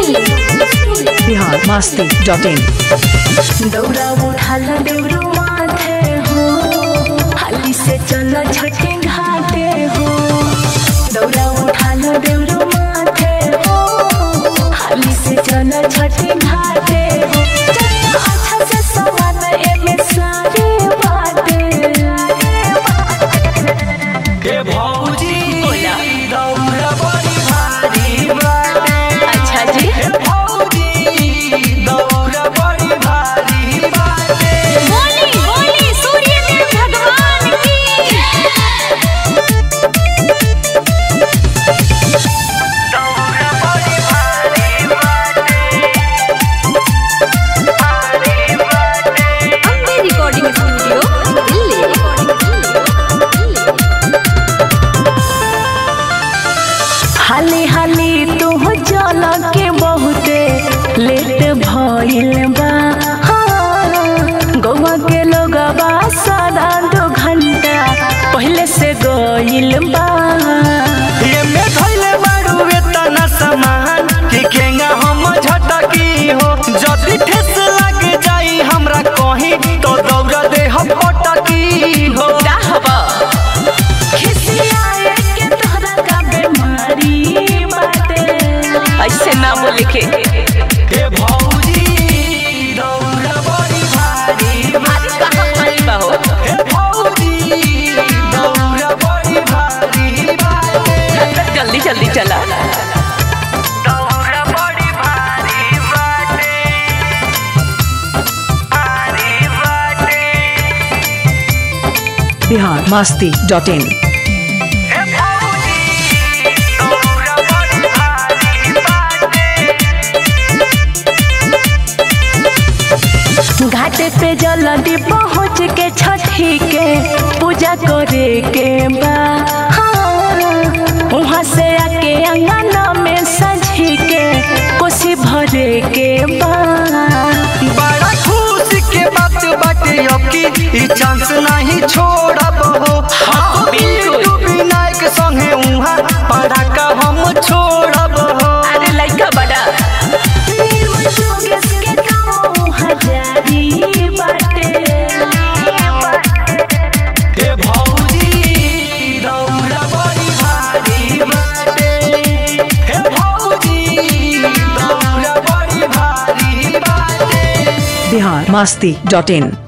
Bihar Masti dot in दौड़ा उठाल देवरू माथे हो हाली से चल छठे घाटे हो दौड़ा उठाल देवरू माथे हो हाली से चल छठे घाटे हो चल अच्छा से सवाल एमे सारे बाटे ए भौजी दौड़ बड़ी भारी बाटे अच्छा जी ए भौजी दौड़ बड़ी भारी बाटे बोली बोली सूर्यदेव भगवान की दौड़ बड़ी भारी बाटे भारी बाटे अम्बे रिकॉर्डिंग स्टूडियो दिल्ली हाली हाली तू जल के बहुते लेट भइल बा हाँ, गौवा के लोगवा सारा दो घंटा पहले से गइल बा ये में धइले बारू वेतना सामान कि केंगा हम झटकी हो जदी ठेस लग जाई हमरा कहीं तो दौड़ दे हम पटकी हो खिसियाए के तोहरा का बीमारी बाटे ऐसे ना बोले के ए भौजी दौड़ बड़ी भारी आज कहाँ भाई बा हो ए भौजी दौड़ बड़ी भारी बाटे जल्दी जल्दी चला दौड़ बड़ी भारी बाटे भारी बाटे बिहार मस्ती डॉट इन ए भौजी दौड़ बड़ी भारी बाटे घाटे पे जल्दी पहुँच के छठी के पूजा करे के बा हाँ, वहाँ से आके अंगना में सजी के कोसी भरे के बा बड़ा खुश के बात बाटे अब की ई चांस नहीं छोड़ब हो हाँ, बिल्कुल। विनायक संगे उहाँ पड़ाका हम छोड़ब हो अरे लड़का बड़ा हजारी बाटे ए भौजी दौड़ बड़ी भारी बाटे ए भौजी दौड़ बड़ी भारी बाटे बिहार मस्ती डॉट इन